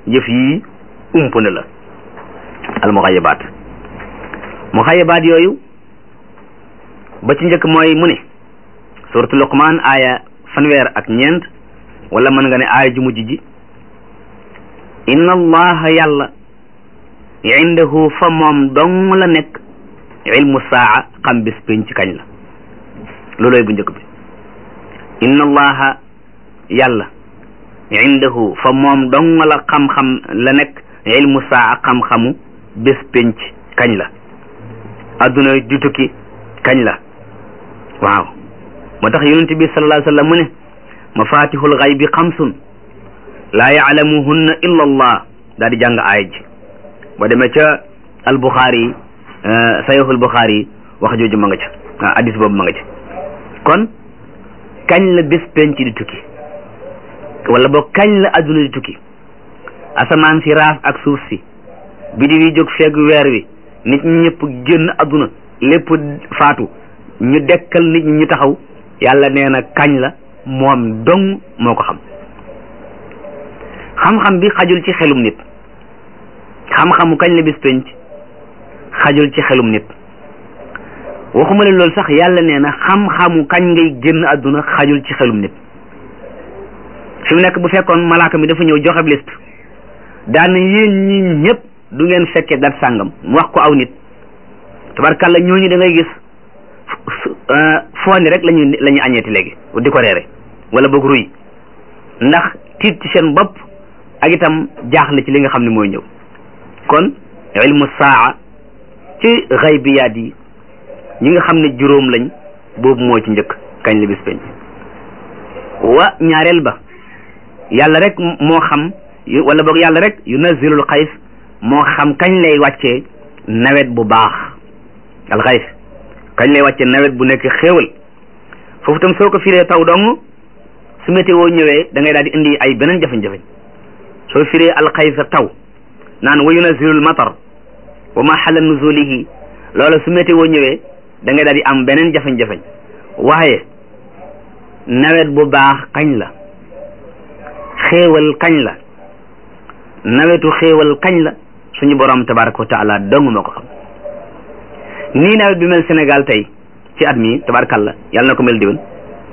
yëf yi ump na la al muxayabaat muxayabaat yooyu ba ci njëkk mooy mu ne suratu luqmaan aaya fanweer ak ñeent wala mën nga ne aaya ju mujj ji inna allaha yàlla indahu fa moom dong la nekk ilmu saa xam bis pénc kañ la looloy bu njëkk bi inna allaha yàlla indahu fa moom dong la xam-xam la nekk ilmu saa xam-xamu bis pénc kañ la adduna di tukki kañ la waaw moo tax yonent bi sallallahu alayhi wa sallam mu ne mafatihul xaybi xamsun laa yaalamuhunna illa allah daal di jàng aaya ji boo demee ca al buxaari sayxul buxaari wax jooju ma nga ca hadis boobu ma nga ca kon kañ la bés penc di tukki wala boog kañ la adduna di tukki asamaan si raaf ak suuf si bidi wi jóg feeg weer wi nit ñi ñëpp génn adduna lépp faatu ñu dekkal nit ñi ñu taxaw yàlla nee na kañ la moom dong moo ko xam xam-xam bi xajul ci xelum nit xam-xamu kañ la bis penc xajul ci xelum nit waxuma leen loolu sax yàlla nee na xam-xamu kañ ngay génn àdduna xajul ci xelum nit fi mu nekk bu fekkoon malaaka mi dafa ñëw joxe liste daan yéen ñi ñëpp du ngeen fekkee dat sàngam mu wax ko aw nit tabarkàlla ñooñu da ngay gis fooni rek lañu la ñu añeeti léegi di ko reere wala boog ruy ndax tiit ci seen bopp ak itam jaaxle ci li nga xam ne mooy ñëw kon ilmu saa ci xaybiyaat yi ñi nga xam ne juróom lañ boobu moo ci njëkk kañ la bis penc wa ñaareel ba yàlla rek moo xam wala boog yàlla rek yunazilul xays moo xam kañ lay wàccee nawet bu baax al xays kañ lay wàccee nawet bu nekk xéewal foofu tam soo ko firee taw dong su météo ñëwee da ngay daal di indi ay beneen jafe-jafe soo firee alxaysa taw naan wa yunazilul matar wa ma xala nuzulihi loola su météo ñëwee da ngay daal di am beneen jafe-jafe waaye nawet bu baax kañ la xéewal kañ la nawetu xéewal kañ la suñu borom tabaraka wa taala dong moo ko xam nii nawet bi mel Sénégal tey ci at mi tabarakalla yàlla na ko mel déwén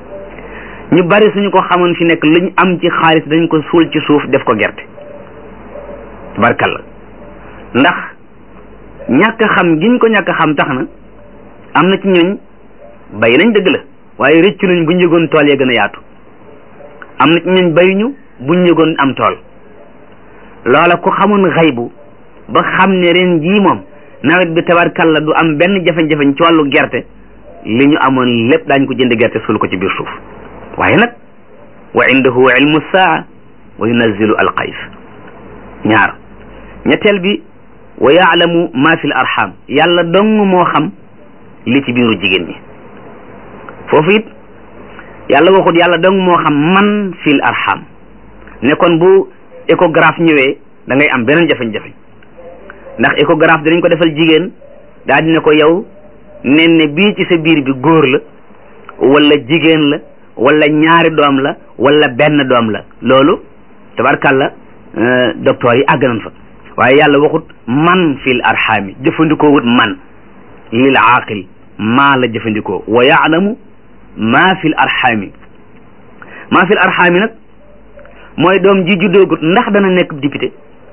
ñu bari suñu ko xamoon fi nekk luñ am ci xaalis dañ ko suul ci suuf def ko gerte tabarakalla ndax ñàkk xam giñ ko ñàkk xam tax na am na ci ñooñ bay nañ dëgg la waaye rëccu nañ buñ yëgoon tool ya gën a yaatu am na ci ñooñ bayuñu buñ yëgoon am tool loola ku xamoon xaybu ba xam ne ren jii moom nawet bi tabarkalla du am benn jafe-jafe ci wàllu gerte li ñu amoon lépp daañ ko jënd gerte suul ko ci biir suuf waaye nag wa indahu ilmu saa wa yunazilu alqays ñaar ñetteel bi wa yaalamu ma fi l arham yàlla dong moo xam li ci biiru jigéen ñi foofu it yàlla waxut yàlla dong moo xam man fi l arham ne kon bu échographe ñëwee da ngay am beneen jafe-jafe ndax échographe dinañ ko defal jigéen daal dina ko yow nen ne bii ci sa biir bi góor la wala jigéen la wala ñaari doom la wala benn doom la loolu tabarkàlla docteur yi àgg nañ fa waaye yàlla waxut man fil arxaami jëfandikoo wut man lil aaqil maa la jëfandikoo wa yaalamu maa fil arxaami maa fil arxaami nag mooy doom ji juddoogut ndax dana nekk député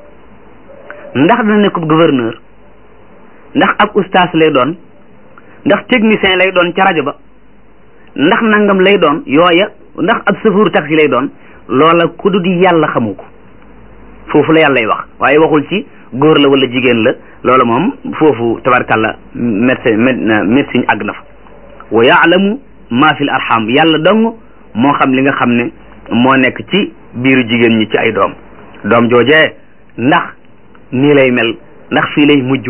ndax dana nekk gouverneur ndax ab ustaas lay doon ndax technicien lay doon ca rajo ba ndax nangam lay doon yooya ndax ab chauffeur taxi lay doon loola ku dul yàlla xamu ko foofu la yàllay wax waaye waxul ci góor la wala jigéen la loola moom foofu tabarkàlla médecin médecine àgg na fa wa yaalamu ma fil arham yàlla dong moo xam li nga xam ne moo nekk ci biiru jigéen ñi ci ay doom doom joojee ndax nii lay mel ndax fii lay mujj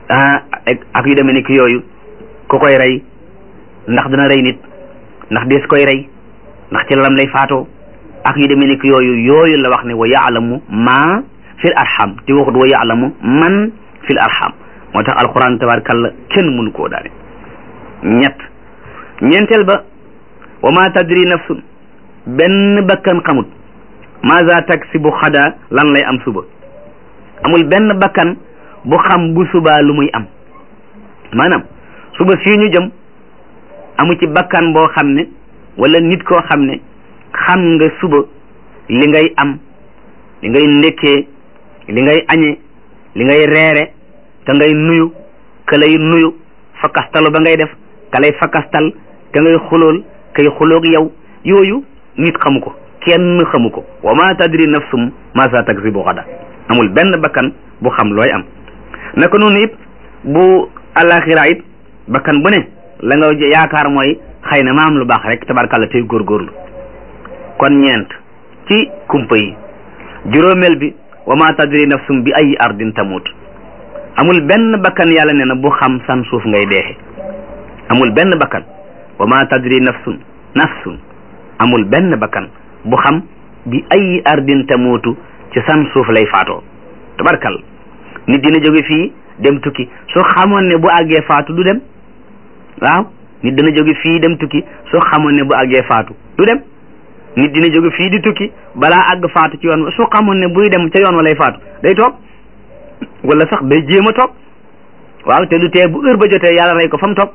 ak yu demee ni ki yooyu ku koy rey ndax dina rey nit ndax dees koy rey ndax ci lalam lay faatoo ak yu demee ni ki yooyu yooyu la wax ne wa yaalamu ma fil arham te waxut wa yaalamu man fil arham moo tax alquran tabarakalla kenn mënu koo daane ñett ñeenteel ba wa ma tadri nafsun benn bakkan xamut maza taksibu xada lan lay am suba amul benn bakkan bu xam bu subaa lu muy am maanaam suba fii ñu jëm amu ci bakkan boo xam ne wala nit koo xam ne xam nga suba li ngay am li ngay ndekkee li ngay añe li ngay reere ka ngay nuyu ka lay nuyu fakkastalu ba ngay def ka lay fakkastal ka ngay xulool kay xuloog yow yooyu nit xamu ko kenn xamu ko wa ma tadri nafsum ma sa taksibu xada amul benn bakkan bu xam looy am naka noonu it bu alaxira it bakkan bu ne la nga yaakaar mooy xëy na ma am lu baax rek tabarkàlla tey góorgóorlu kon ñeent ci kumpa yi juróomeel bi wa ma tadri nafsum bi ay ardin tamut amul benn bakkan yàlla nee na bu xam san suuf ngay deexe amul benn bakkan wa ma tadri nafsun nafsun amul benn bakkan bu xam bi ay ardin tamutu ci san suuf lay faatoo tabarkal nit dina jóge fii dem tukki soo xamoon ne bu àggee faatu du dem waaw nit dina jóge fii dem tukki soo xamoon ne bu àggee faatu du dem nit dina jóge fii di tukki balaa àgg faatu ci yoon wa soo xamoon ne buy dem ca yoon wa lay faatu day toog wala sax day jéem a toog waaw te lu tee bu heure ba jotee yàlla rey ko fa mu toog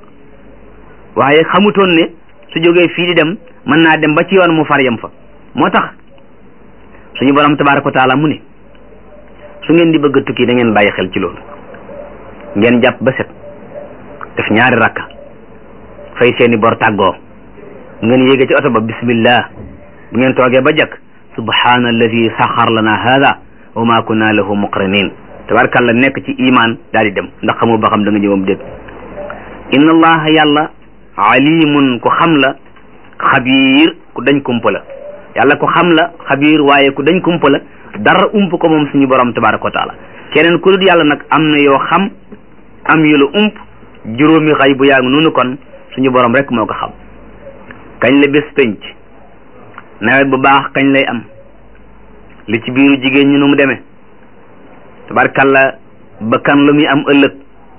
waaye xamutoon ne su jógee fii di dem mën naa dem ba ci yoon mu far yem fa moo tax suñu borom tabaaraka wa taala mu ne su ngeen di bëgg a tukki da ngeen bàyyi xel ci loolu ngeen jàpp ba set def ñaari rakka fay seeni bor tàggoo ngeen yéege ci oto ba bismillah bu ngeen toogee ba jëkk subhaana alladi saxar lana hada wa ma kunna lahu muqrinin tabarakalla nekk ci iman daal di dem ndax xamoo ba xam da nga ñëwam déet inna allaha yàlla alimun ku xam la xabiir ku dañ kumpa la yàlla ku xam la xabiir waaye ku dañ kumpa la dara ump ko moom suñu borom tabaraka wa taala keneen ku dul yàlla nag am na yoo xam am yu la ump juróomi xay bu yaa ngi noonu kon suñu borom rek moo ko xam kañ la bés penc nawet bu baax kañ lay am li ci biiru jigéen ñi nu mu demee tabarkalla bakkan lu muy am ëllëg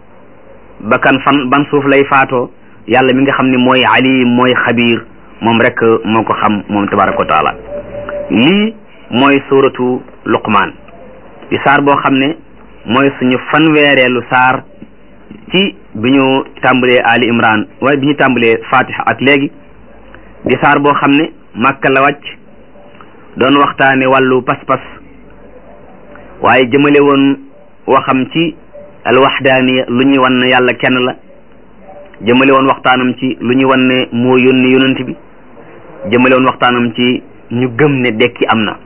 bakkan fan ban suuf lay faatoo yàlla mi nga xam ne mooy alim mooy xabiir moom rek moo ko xam moom tabaraka wa taala lii mooy suuratu luqmaan di saar boo xam ne mooy suñu fanweereelu saar ci bi ñu tàmbalee ali imran waaye bi ñu tàmbalee fatiha ak léegi di saar boo xam ne màkka la wàcc doon waxtaane wàllu pas-pas waaye jëmale woon waxam ci alwaxdaaniya lu ñuy wan ne yàlla kenn la jëmale woon waxtaanam ci lu ñuy wan ne moo yónni yonent bi jëmale woon waxtaanam ci ñu gëm ne dekki am na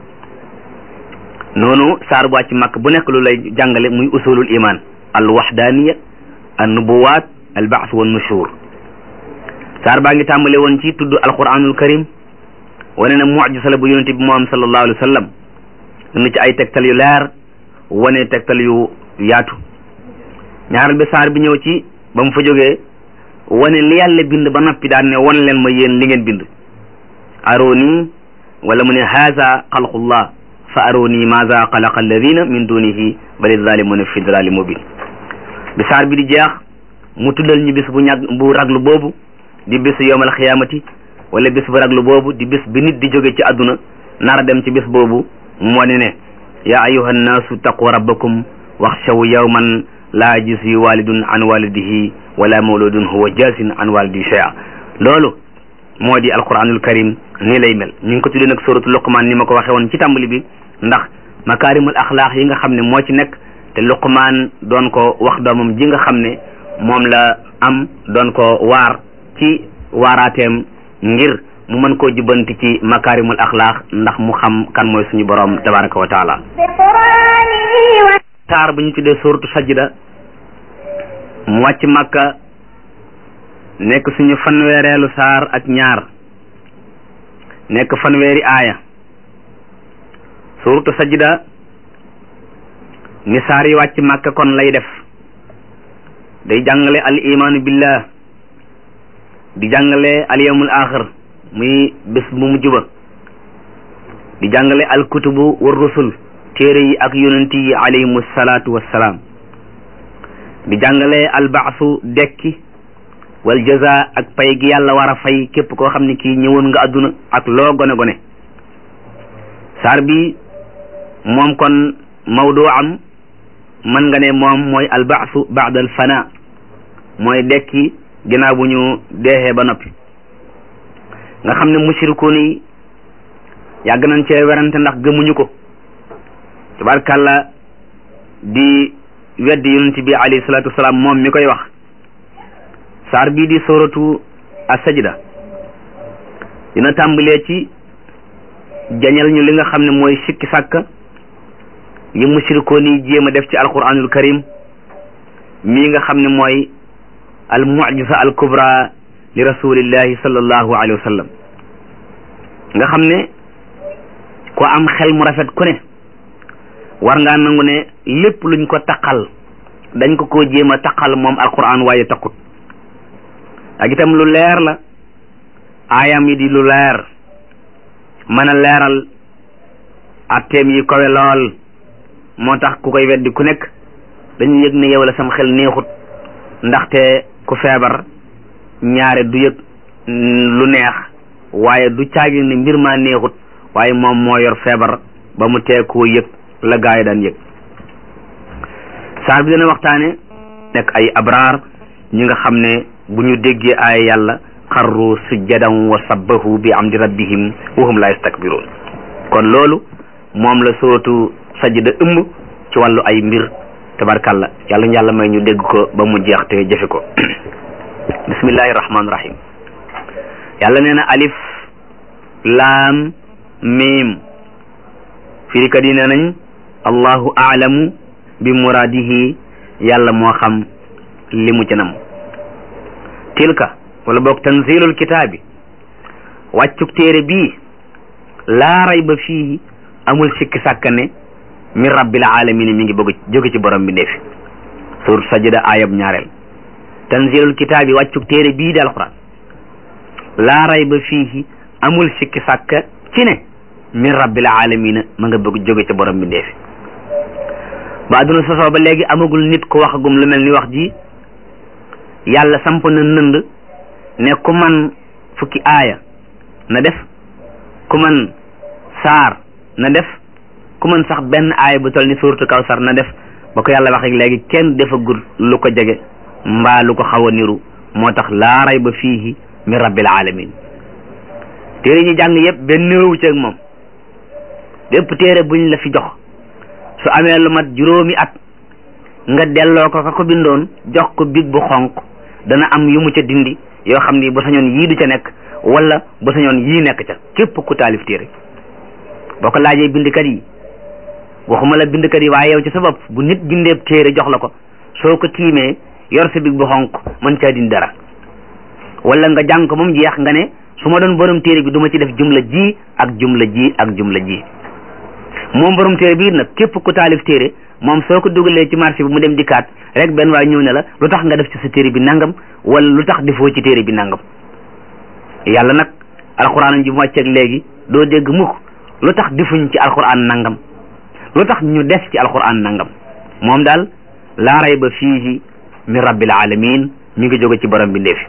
noonu saar bu wàcc màkk bu nekk lu lay jàngale muy usulul iman al waxdaaniya an nubuwaat al baas wa nushur saar baa ngi tàmbale woon ci tudd alquranul karim wane na mujisa la bu yonente bi moom sallallahu alayhi wa sallam na ci ay tegtal yu leer wane tegtal yu yaatu ñaaral bi saar bi ñëw ci ba mu fa jógee wane li yàlla bind ba noppi daan ne wan leen ma yéen li ngeen bind aroni wala mu ne haza xalqullah fa aroni maza xalaqa alladina min dunihi bali zalimuna fi dalali mubin bi saar bi di jeex mu tuddal ñu bis bu ñag bu raglu boobu di bis yowmal xiyaamati wala bis bu raglu boobu di bis bi nit di jóge ci àdduna nara dem ci bis boobu moo ne ne yaa ayuha nnaasu taqu rabbakum waxshaw yawman laa yajzi walidun an walidihi wala mawludun huwa jaasin an walidihi shay'a loolu moo di alquranul karim nii lay mel ñu ngi ko tuddee nag suratu luqman ni ma ko waxee woon ci tàmbali bi ndax makaarimul axlaaq yi nga xam ne moo ci nekk te luqman doon ko wax doomam ji nga xam ne moom la am doon ko waar ci waaraateem ngir mu mën koo jubbanti ci makaarimul axlaaq ndax mu xam kan mooy suñu borom tabaraka wa taala saar bu ñu tuddee suratu sajda mu wàcc makka nekk suñu fanweereelu saar ak ñaar nekk fanweeri aaya suratu sajda ni saar yi wàcc makka kon lay def day jàngale al imaanu billah di jàngale al yawmul axir muy bés bu mujj ba di jàngale al kutubu war rusul téere yi ak yonent yi alayhimu salaatu wassalaam di jàngale al baasu dekki wal jaza ak pay gi yàlla war a fay képp koo xam ne kii ñëwoon nga àdduna ak loo gone gone saar bi moom kon mawdu am mën nga ne moom mooy albaasu baada al fana mooy dekki ginnaaw bu ñu deexee ba noppi nga xam ne mushrikuun yi yàgg nañ cee werante ndax gëmuñu ko tabarkàlla di weddi yonent bi alayhi salaatu wasalaam moom mi koy wax saar bii di suratu as-sajda dina tàmbalee ci jañal ñu li nga xam ne mooy sikki sàkk yi mushrikoon yi jéem a def ci alquranul karim mii nga xam ne mooy al mucjisa al kubra li rasulillahi sallallahu alayhi wa sallam nga xam ne ko am xel mu rafet ku ne war ngaa nangu ne lépp luñ ko taqal dañ ko koo jéem a taqal moom alquran waaye taqut ak itam lu leer la aayam yi di lu leer mën a leeral atteem yi kowe lool moo tax ku koy weddi ku nekk dañu yëg ne yow la sam xel neexut ndaxte ku feebar ñaare du yëg lu neex waaye du caagi ne mbir maa neexut waaye moom moo yor feebar ba mu tee koo yëg la gaa yi daan yëg saar bi dana waxtaane nekk ay abraar ñi nga xam ne bu ñu déggee ay yàlla xarru sujjadan wa sabbahu bi amdi rabbihim wa hum la yastakbiruun kon loolu moom la sootu sajda ëmb ci wàllu ay mbir tabarkalla yàlla ñu yàlla may ñu dégg ko ba mu jeex te jëfe ko bismillahi rahmaani rahim yàlla nee na alif laam miim firikat yi nee nañ allahu aalamu bi muraadihi yàlla moo xam li mu ci nam tilka wala boog tanzilul kitaabi wàccuk téere bii laa rayba fii amul sikki sàkka ne min rabbil alamin mi ngi bëgg jóge ci borom bi ndeefi suur sajda ayab ñaareel tanzilul kitaabi wàccuk téere bii di alquran laa rayba fii amul sikki sàkka ci ne min rabbil alamin ma nga bëgg jóge ci borom bi ndeefi ba adduna sosoo ba léegi amagul nit ko waxagum lu mel ni wax ji yàlla samp na nënd ne ku man fukki aaya na def ku man saar na def ku man sax benn aaya bu toll ni suuratu kawsar na def ba ko yàlla wax ak léegi kenn defagul lu ko jege mbaa lu ko xaw a niru moo tax laa rayba fiihi min rabbil alamin téere ñu jàng yëpp benn nirowu ci ak moom bépp téere buñ la fi jox su amee lu mat juróomi at nga delloo ko ka ko bindoon jox ko big bu xonq dana am yu mu ca dindi yoo xam ni bu sañoon yii du ca nekk wala bu sañoon yii nekk ca képp ku taalif téere boo ko laajee bindkat yi waxuma la bindkat yi waaye yow ci sa bopp bu nit bindeeb téere jox la ko soo ko tiimee yor sa big bu xonq mën caa dindi dara wala nga jàng ko moom jeex nga ne su ma doon borom téere bi du ma ci def jumla ji ak jumla ji ak jumla ji moom borom téere bi nag képp ku taalif téere moom soo ko dugalee ci marché bi mu dem dikkaat rek benn waay ñëw ne la lu tax nga def ci sa téere bi nangam wala lu tax defoo ci téere bi nangam yàlla nag alxuraan ji mu wàcceeg léegi doo dégg mukk lu tax defuñ ci alxuraan nangam lu tax ñu def ci alxuraan nangam moom daal laa rayba fiihi min rabbil alamin mi ngi jóge ci borom bi ndeefi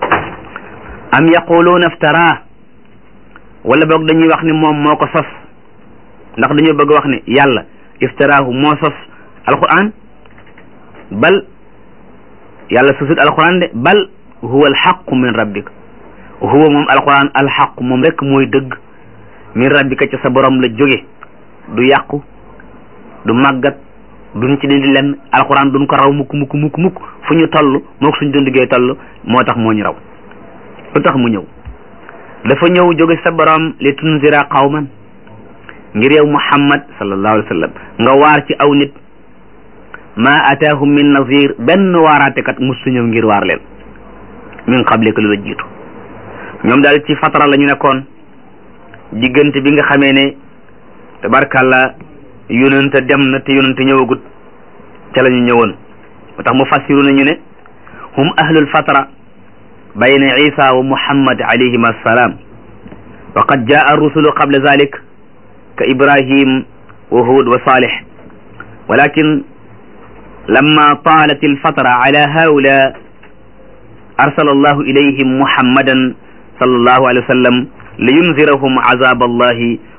am yaquluuna iftara wala boog dañuy wax ni moom moo ko sos ndax dañoo bëgg wax ne yàlla iftaraahu moo sos alquran bal yàlla sosut alquran de bal huwa alxaqu min rabbika huwa moom alquran alxaqu moom rek mooy dëgg min rabbika ca sa borom la jóge du yàqu du màggat duñ ci dindi lenn alquran duñ ko raw mukk mukk mukk mukk fu ñu toll mook suñ dundigee toll moo tax moo ñu raw lu tax mu ñëw dafa ñëw jóge sa borom li tunzira qawman ngir yow muhammad sallallahu alayhi wa sallam nga waar ci aw nit ma ataahum min nazir benn waaraatekat musu ñëw ngir waar leen min qablika lu la jiitu ñoom daal ci fatara la ñu nekkoon diggante bi nga xamee ne tabarkàlla yonente dem na te yonente ñëwagut ca la ñu ñëwoon moo tax mu fassiru nañu ne hum ahlul fatara bayna isa wa muhammad alayhima assalaam wa qad jaa rusulu qabla zalik ka ibrahim wa hud wa salih walakin lama talat alfatara ala haula arsala allahu ilayhim muhammadan sallallahu alayhi wa sallam liyunzirahum azab allahi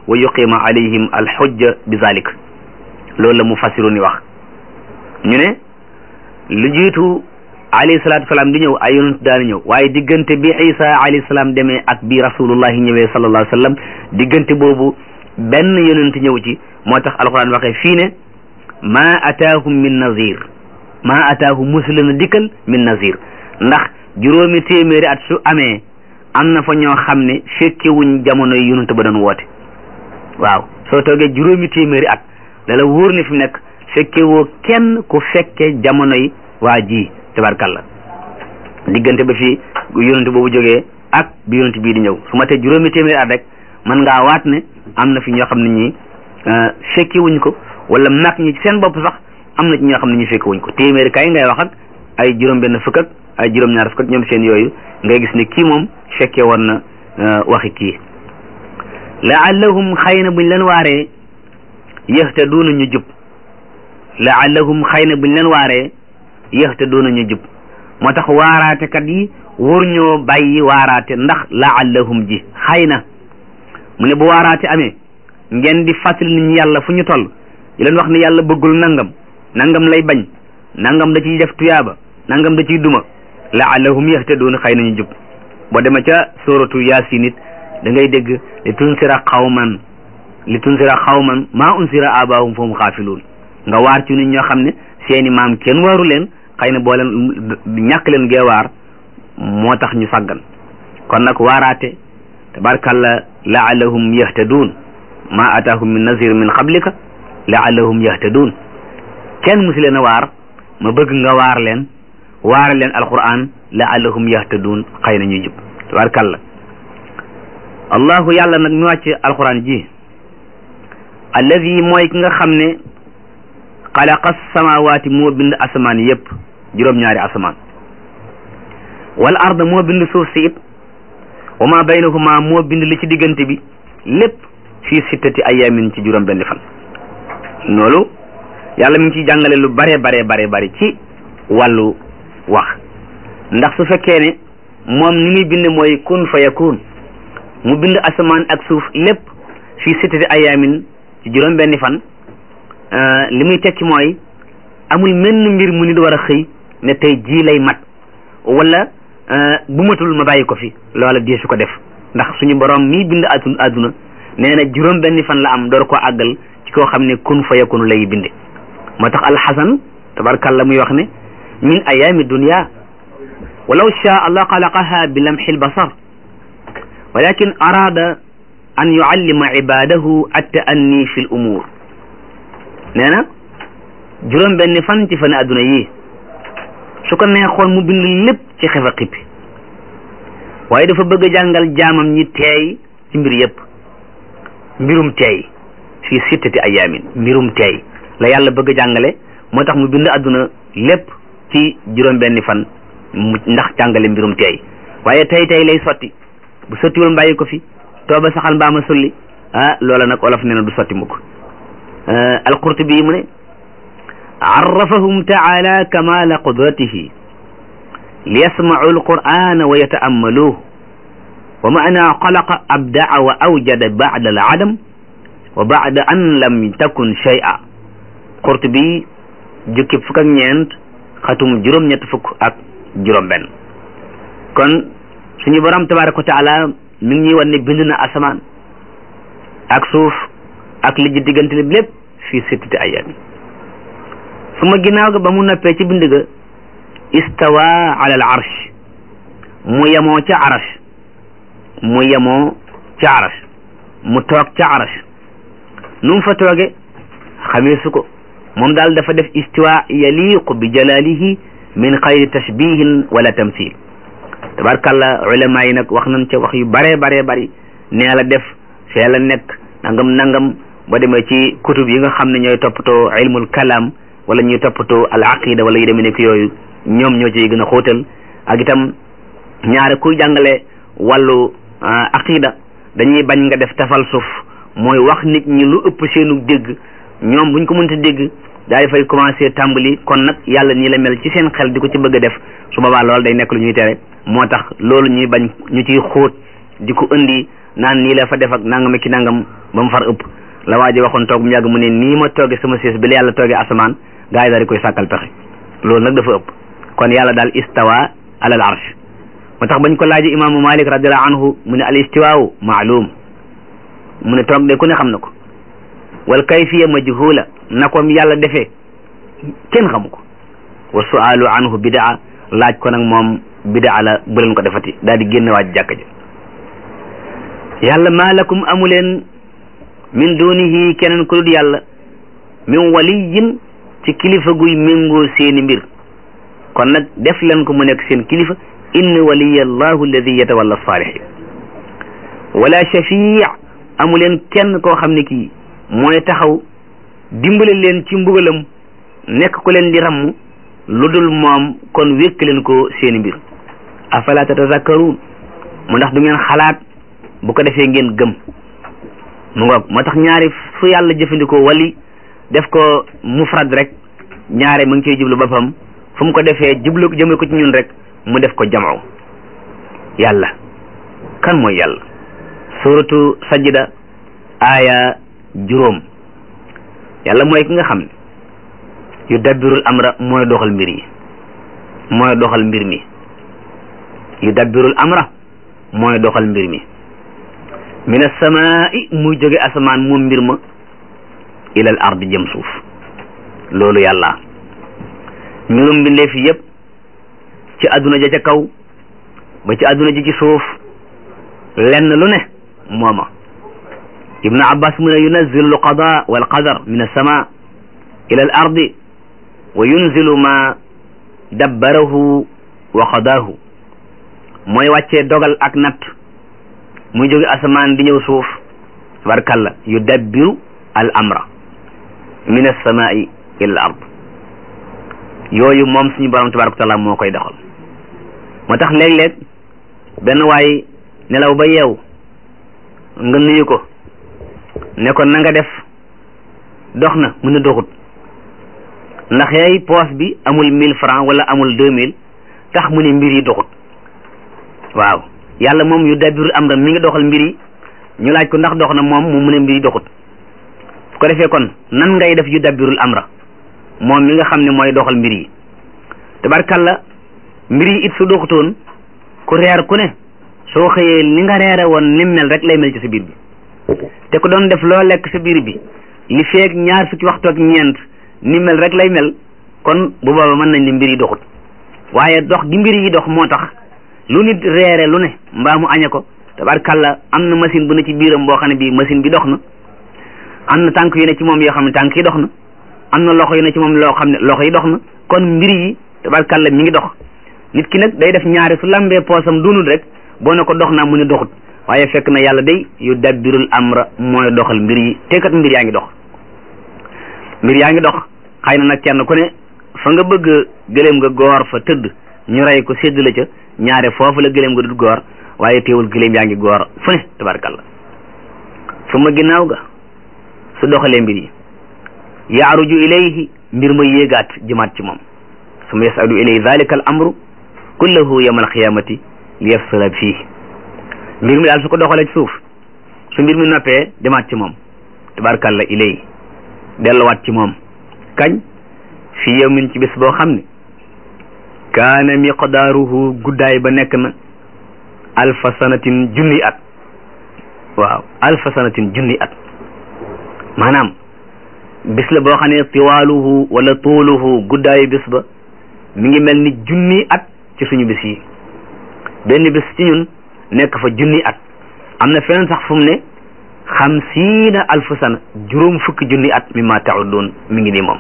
wa yuqima alayhim alxujja bi zalik loolu la mu fassiru ni wax ñu ne lu jiitu alayhi salaatu salaam di ñëw ay yonent daani ñëw waaye diggante bi isa alayhi salaam demee ak bi rasulullahi ñëwee sallallahu alayhi wa sallam diggante boobu benn yonent ñëw ci moo tax alquran waxee fii ne ma ataahum min nazir ma ataahum musula na dikkal min nazir ndax juróomi téeméeri at su amee am na fa ñoo xam ne fekkewuñ jamono yi yonent ba doon woote waaw soo toogee juróomi téeméeri at dala wóor ne fi mu nekk fekkewoo kenn ku fekke jamono yi waa ji tabarkalla diggante ba fi yonent boobu jógee ak bi yonent bii di ñëw su ma tee juróomi téeméeri at rek mën ngaa waat ne am na fi ñoo xam ne ñi fekki wuñ ko wala mag ñi seen bopp sax am na ci ñoo xam ne ñu fekki wuñ ko téeméeri kay ngay wax ak ay juróom benn fukk ak ay juróom ñaar fukk ak ñoom seen yooyu ngay gis ne kii moom fekkee woon na waxi kii laallahum xëy na buñ leen waaree yahtaduuna ñu jub laallahum xëy na buñ leen waaree yahtaduuna ñu jub moo tax waaraatekat yi wóor ñoo bàyyi waaraate ndax laallahum ji xëy na mu ne bu waaraate amee ngeen di fàttali nit ñi yàlla fu ñu toll di leen wax ne yàlla bëggul nangam nangam lay bañ nangam da ciy def tuyaaba nangam da ciy duma laallahum yahtaduuna xëy na ñu jub boo demee ca suratu yaasin it da ngay dégg li tunsira xawman li tunsira xawman maa unsira abaahum fahum xaafiluun nga waar ci nit ñoo xam ne seeni maam kenn waaru leen xëy na boo leen ñàkk leen gee waar moo tax ñu sàggan kon nag waaraate tabarkalla laallahum yahtaduun ma ataahum min nazir min qablika laallahum yahtaduun kenn musi leen a waar ma bëgg nga waar leen waare leen alquran laallahum yahtaduun xëy na ñuy jub tabarkalla allahu yàlla nag mi wàcc alquran ji alladi mooy ki nga xam ne xalaqa samawaati moo bind asamaan yépp juróom-ñaari asamaan wal arda moo bind suuf si it wa ma baynahuma moo bind li ci diggante bi lépp fii sittati ayamin ci juróom benn fan loolu yàlla mi ngi ciy jàngale lu bare bare bare bare ci wàllu wax ndax su fekkee ne moom ni muy bind mooy kun fa yakun mu bind asamaan ak suuf lépp fii sittati ayamin ci juróom benni fan li muy tekki mooy amul menn mbir mu nit war a xëy ne tey jii lay mat wala bu matul ma bàyyi ko fi loola dee su ko def ndax suñu borom mii bind atu àdduna nee na juróom benni fan la am door koo àggal ci koo xam ne kun fa yakunu lay binde moo tax alxasan tabarkàlla muy wax ne min ayaami dunya walaw shaa allah xalaqaha bi lamxi lbasar walakin arada an yuallima ibadahu attaanni fi l umur nee na juróom benni fan ci fan adduna yi su ko neexoon mu bind lépp ci xefa xippi waaye dafa bëgg a jàngal jaamam ñi teey ci mbir yépp mbirum teey fii sittati ayaamin mbirum teey la yàlla bëgg a jàngale moo tax mu bind adduna lépp ci juróom benni fan mu ndax jàngale mbirum teey waaye tey tey lay sotti bu sottiwul bàyyi ko fi tooba saxal mbaama sulli ah loola nag olof nee na du sotti mukk alqurtubi mu ne arrafahum taala kamala qudratihi liyasmacuu alqur'ana wa yataammaluuh wa maana xalaqa abdaa wa awjada bacda alcadam wa bacda an lam takun shay'a qurtubi jukki fukk ak ñeent xatum juróom-ñett fukk ak juróom-benn kon suñu borom tabaraka wa taala mi ngi ñuy wan ne bind na asamaan ak suuf ak li ji diggante li lépp fii sittati ayaamin su ma ginnaaw ga ba mu noppee ci bind ga istawa ala al arsh mu yemoo ca arash mu yemoo ca arash mu toog ca arash nu mu fa tooge xamee su ko moom daal dafa def istiwa yaliqu bi jalalihi min xayri tashbihin wala tamthil tabarkalla ulama yi nag wax nañ ca wax yu bare bare bari nee la def fee la nekk nangam nangam ba demee ci kutub yi nga xam ne ñooy toppatoo ilmul kalam wala ñuy toppatoo al aqida wala yu demee nekk yooyu ñoom ñoo ciy gën a xóotal ak itam ñaare kuy jàngale wàllu aqida dañuy bañ nga def tafal suuf mooy wax nit ñi lu ëpp seenu dégg ñoom buñ ko mënta dégg daal di fay commencé tàmbali kon nag yàlla nii la mel ci seen xel di ko ci bëgg a def su boobaa loolu day nekk lu ñuy tere moo tax loolu ñuy bañ ñu ciy xóot di ko indi naan nii la fa def ak nangam ki nangam ba mu far ëpp la waa ji waxoon toog mu yàgg mu ne nii ma tooge sama siis bi la yàlla tooge asamaan gaa yi daal di koy sàkkal pexe loolu nag dafa ëpp kon yàlla daal istawa alal arsh moo tax bañ ko laaji imaamu malik radiallahu anhu mu ne al istiwaawu maalum mu ne toog de ku ne xam na ko wal kayfiya majhula na ko yàlla defee kenn xamu ko wa sualu anhu bidaa laaj ko nag moom bidaa la bu leen ko defati daal di génn waaj jàkka ja yàlla maa lakum amuleen min dunihi keneen ku dul yàlla min waliyin ci kilifa guy méngoo seeni mbir kon nag def leen ko mu nekk seen kilifa inna waliya allahu alladi yatawalla salihin wala shafii amuleen kenn koo xam ne kii mooy taxaw dimbale leen ci mbugalam nekk ku leen di ramm lu dul moom kon wékk leen ko seeni mbir afala tatazakkaruun mu ndax du ngeen xalaat bu ko defee ngeen gëm mu ngoog moo tax ñaari fu yàlla jëfandikoo wali def ko mufrad rek ñaare mu ngi ciy jublu boppam fu mu ko defee jublu jëmale ko ci ñun rek mu def ko jam'u yàlla kan mooy yàlla suratu sajda aaya juróom yàlla mooy ki nga xam ne yu dabbirul amra mooy doxal mbir yi mooy doxal mbir mi yu dabbirul amra mooy doxal mbir mi min asamaai muy jóge asamaan moom mbir ma ilal ard jëm suuf loolu yàlla mbirum mbindeef yëpp ci àdduna ja ca kaw ba ci àdduna ji ci suuf lenn lu ne mooma ibnu abbas mu ne yunazilu alqada walqadar min alsama ila al ardi wa yunzilu ma dabbarahu wa qadaahu mooy wàccee dogal ak natt muy jóge asamaan di ñëw suuf tabarkalla yudabbiru al amra min alsamai ila al ard yooyu moom suñu borom tabaraka taala moo koy doxal moo tax léeg-léeg benn waay nelaw ba yeew nga nuyu ko ne ko na nga def dox na mu ne doxut ndax yaay poos bi amul mille francs wala amul deux mille tax mu ne mbir yi doxut waaw yàlla moom yu dabiru am ra mi ngi doxal mbir yi ñu laaj ko ndax dox na moom mu mu ne mbir yi doxut su ko defee kon nan ngay def yu dabirul amra moom mi nga xam ne mooy doxal mbir yi tabarkalla mbir yi it su doxutoon ku reer ku ne soo xëyee ni nga reere woon ni mel rek lay mel ci sa biir bi te ku doon def loo lekk sa biir bi li feeg ñaar fukki waxtu ak ñeent ni mel rek lay mel kon bu booba mën nañ ne mbir yi doxut waaye dox gi mbir yi dox moo tax lu nit reere lu ne mbaa mu añe ko tabarkalla am na machine bu ne ci biiram boo xam ne bii machine bi dox na am na tànk yu ne ci moom yoo xam ne tànk yi dox na am na loxo yu ne ci moom loo xam ne loxo yi dox na kon mbir yi tabarkalla mi ngi dox nit ki nag day def ñaari su lambee poosam dunul rek boo ne ko dox naa mu ne doxut waaye fekk na yàlla day yu dabbirul amra mooy doxal mbir yi te kat mbir yaa ngi dox mbir yaa ngi dox xëy na nag kenn ku ne fa nga bëgg gëléem nga goor fa tëdd ñu rey ko sédd la ca ñaare foofu la gëléem nga dul goor waaye teewul gëléem yaa ngi goor fu ne tabarkalla su ma ginnaaw ga su doxalee mbir yi yaaruju ilayhi mbir ma yéegaat jëmaat ci moom su ma yasadu ilayhi dalika al amru kullahu yawma alqiyamati li yafsala fii mbir mi daal su ko doxalee ci suuf su mbir mi noppee demaat ci moom tabarkalla ilay delluwaat ci moom kañ fi yawmin ci bis boo xam ne kaana miqdaaruhu guddaay ba nekk na alfa sanatin junni at waaw alfa sanatin junni at maanaam bis la boo xam ne tiwaaluhu wala tuuluhu guddaayu bis ba mi ngi mel ni junni at ci suñu bis yi benn bis ci ñun nekk fa junni at am na feneen sax fu mu ne xamsiina alfu sana juróom fukki junni at mimma taudduun mi ngi nii moom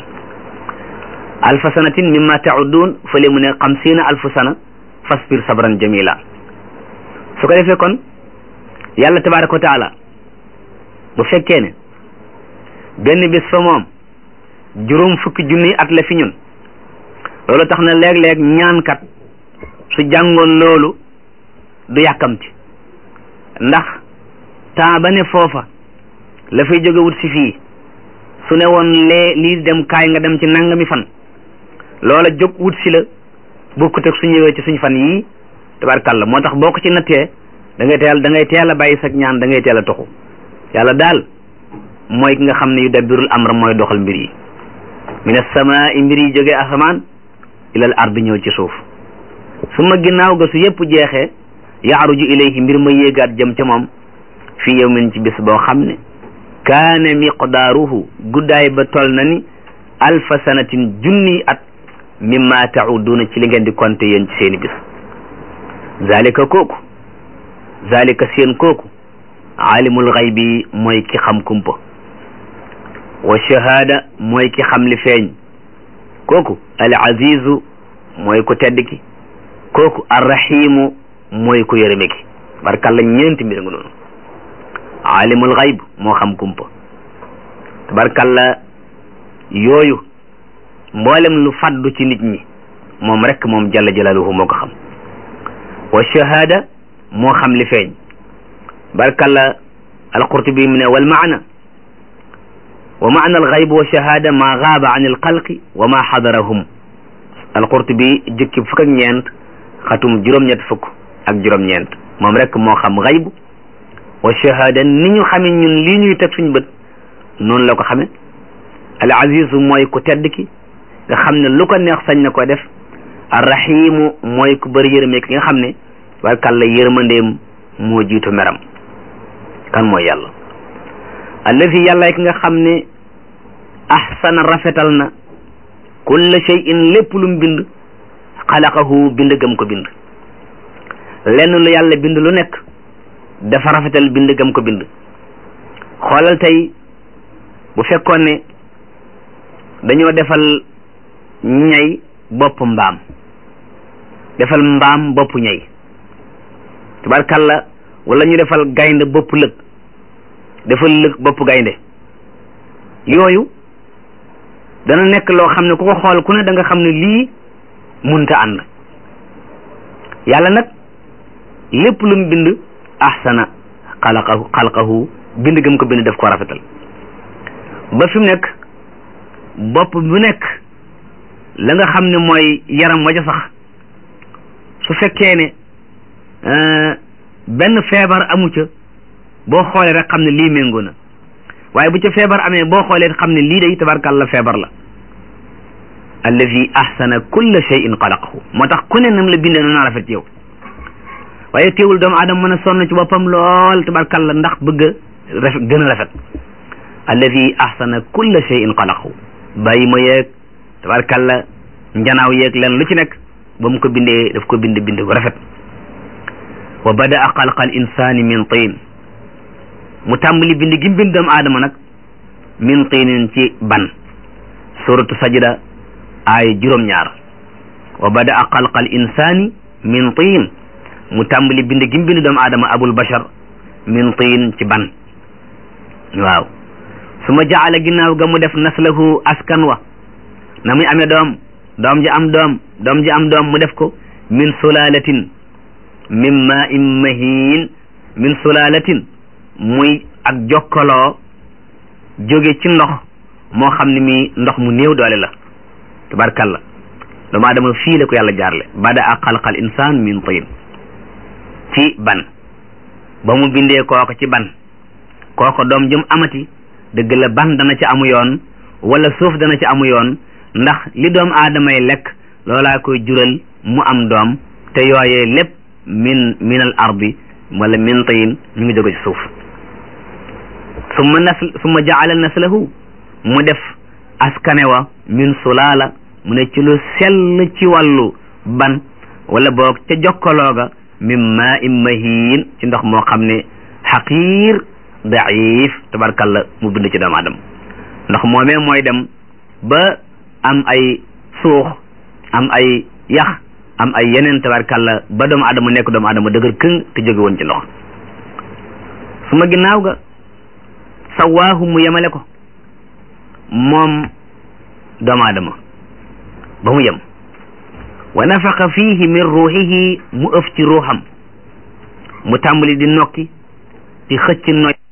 alfa sanatin mimma taudduun fële mu ne xamsiina alfu sana fasbir sabran jamila su ko defee kon yàlla tabaraka wa taala bu fekkee ne benn bis fa moom juróom fukki junni at la fi ñun loolu tax na léeg-léeg ñaankat su jàngoon loolu du yàkkamti ndax temps ba ne foofa la fay jóge wut si fii su ne woon lee lii dem kaay nga dem ci nangami fan loola jóg wut si la bokkut ak su ñëwee ci suñ fan yii tabarkàlla moo tax boo ko ci nattee da ngay teel da ngay teel a bàyyi sag ñaan da ngay teel a toxu yàlla daal mooy ki nga xam ne yu dabbirul amra mooy doxal mbir yi min as-samaa'i mbir yi jógee asamaan ilal ardi ñëw ci suuf su ma ginnaaw ga su yëpp jeexee yaaruju ilayhi mbir ma yéegaat jëm ca moom fii yawmin ci bis boo xam ne kaane miqdaaruhu guddaay ba tol na ni alfa sanatin junni at mimma tauduna ci li ngeen di compter yéen ci seeni bis zalika kooku zalika seen kooku aalimul xaybi mooy ki xam kumpa wa shahada mooy ki xam li feeñ kooku al azizu mooy ku tedd ki kooku arrahimu mooy ku yërëme ki barkalla ñeenti mbir nga noonu aalimul xayb moo xam kumpa tabarkalla yooyu mboolem lu faddu ci nit ñi moom rek moom jalla jalaaluhu moo ko xam wa shahada moo xam li feeñ barkalla alqurtubi mu ne wal maana wa maana alxayb wa shahada ma gaaba an alxalqi wa ma xadarahum alqurtubi jukki fukk ak ñeent xatum juróom-ñett fukk ak juróom-ñeent moom rek moo xam xayb wa shahada ni ñu xame ñun lii ñuy teg suñ bët noonu la ko xame al azizu mooy ku tedd ki nga xam ne lu ko neex sañ na ko def arrahimu mooy ku bëri yërëme ki nga xam ne barkàlla yërmandeem moo jiitu meram kan mooy yàlla allazi yàlla ki nga xam ne ahsana rafetal na kulla shay'in lépp lu mu bind xalaqahu bind gam ko bind lenn lu yàlla bind lu nekk dafa rafetal bind gam ko bind xoolal tey bu fekkoon ne dañoo defal ñay bopp mbaam defal mbaam bopp ñay tubarkalla wala ñu defal gaynde bopp lëg defal lëg bopp gaynde yooyu dana nekk loo xam ne ku ko xool ku ne da nga xam ne lii munta ànd yàlla nag lépp lu mu bind ahsana xalaqahu xalqahu bind gëm ko bind def ko rafetal ba fi mu nekk bopp bu nekk la nga xam ne mooy yaram waja sax su fekkee ne benn feebar amu ca boo xoolee rek xam ne lii méngoo na waaye bu ca feebar amee boo xoolee xam ne lii day tabarkàlla feebar la allazi ahsana kulla shay'in xalaqahu moo tax ku ne nam la bindee noonu rafet yow waaye teewul doomu aadama mën a sonn ci boppam lool tabarkàlla ndax bëgg a rafet gën a rafet allazi ahsana kulla shay'in xalaqahu bàyyi ma yeeg tabarkàlla njanaaw yeeg leen lu ci nekk ba mu ko bindee daf ko bind bind bu rafet wa badaa xalqa al insani min tiin mu tàmbali bind gi bind doomu aadama nag min tiinin ci ban suratu sajda ay juróom-ñaar wa badaa xalqa al insani min tiin mu tàmbali bind gi bind doomu aadama abul bashar min tiin ci ban waaw su ma jaala ginnaaw ga mu def naslahu askan wa na muy amee doom doom ji am doom doom ji am doom mu def ko min sulalatin min ma in mahin min sulalatin muy ak jokkaloo jóge ci ndox moo xam ne mi ndox mu néew doole la tabarkalla doomu aadama fii la ko yàlla jaarle bada a xalqal insaan min tin ci ban ba mu bindee kooko ci ban kooko doom jëm amati dëgg la ban dana ci amu yoon wala suuf dana ci amu yoon ndax li doom aadamay lekk loolaa koy jural mu am doom te yooyee lépp min min al ardi wala min tiin ñu ngi jóge ci suuf summa nasl summa jaala naslahu mu def askanewa min sulaala mu ne ci lu sell ci wàllu ban wala boog ca jokkalooga min ma in mahin ci ndox moo xam ne xaqiir daif tabarkalla mu bind ci doomu aadama ndox moomee mooy dem ba am ay suux am ay yax am ay yeneen tabarkalla ba doomu aadama nekk doomu aadama dëgër këng te jóge woon ci ndox su ma ginnaaw ga sawaahu mu yemale ko moom doomu aadama ba mu yem wa nafaqa fihi min ruuxihi mu ëf ci ruuxam mu tàmbali di nokki di xëcc noy